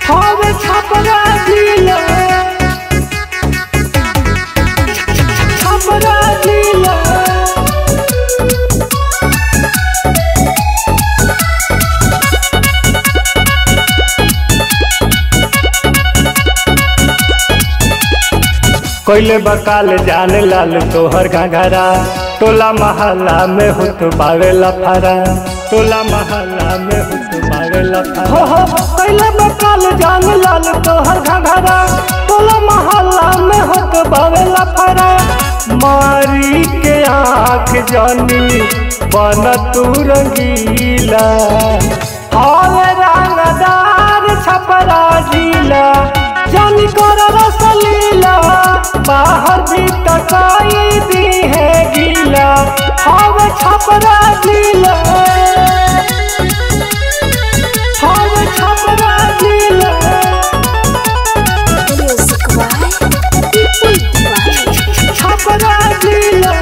हवे छपरा जिला छपरा जिला कोइले बकाल जान लाल तोहर घाघरा टोला महल्ला में हुत बावे लफारा टोला महल्ला में हुत बावे लफारा हो हो कोइले बकाल जान लाल तोहर घाघरा टोला महल्ला में हुत बावे लफारा मारी के आँख जानी बन तू रंगीला हाल रंगदार छपरा जिला जानी कर रसलीला बाहर भी तकाई दी है गीला हम छपरा जिला हम छपरा जिला Music by People by Chhapra जिला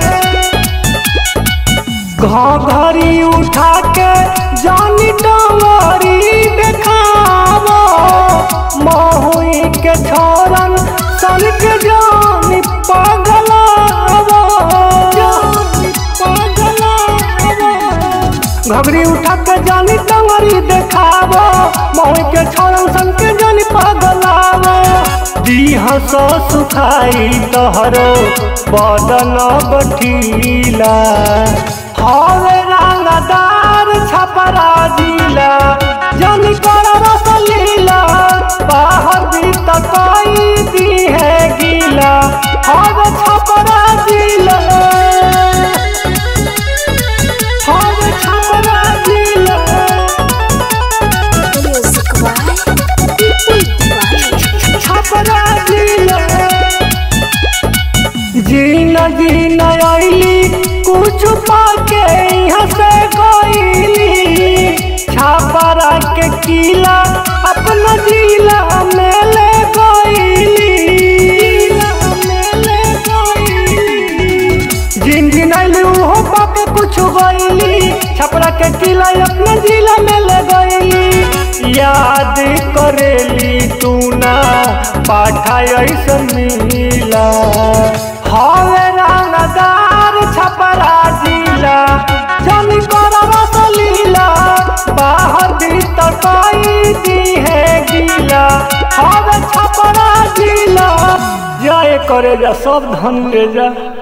घाव घरी उठा के जानी डोरी देखावो महुई के छोरन सन के जानी पागलावो जानी पागलावो घगरी उठा के जानी डोरी देखावो महुई के छोरन सन के जानी पागलावो दीह सो सुखाई तोहरो बदन बठीला हवे रंगदार छपरा जिला जनी कर रसलीला बाहर भी तकाई दी है गीला हवे छपरा जिला हवे छपरा जिला Music by People by Chhapra जिला जीना जीना आईली कुछ पाके यहाँ से गईली छापरा के किला अपना जिला में ले गईली में ले गईली जिन जिन आईली उहो पाके कुछ गईली छपरा के किला अपना जिला में ले गईली याद करेली तू ना पाठा ऐसन मिला हवे रंगदार छपरा जिला जमी कर रसलीला बाहर भी तकाई दी है गीला हवे छपरा जिला जाए करे जा सब धन ले जा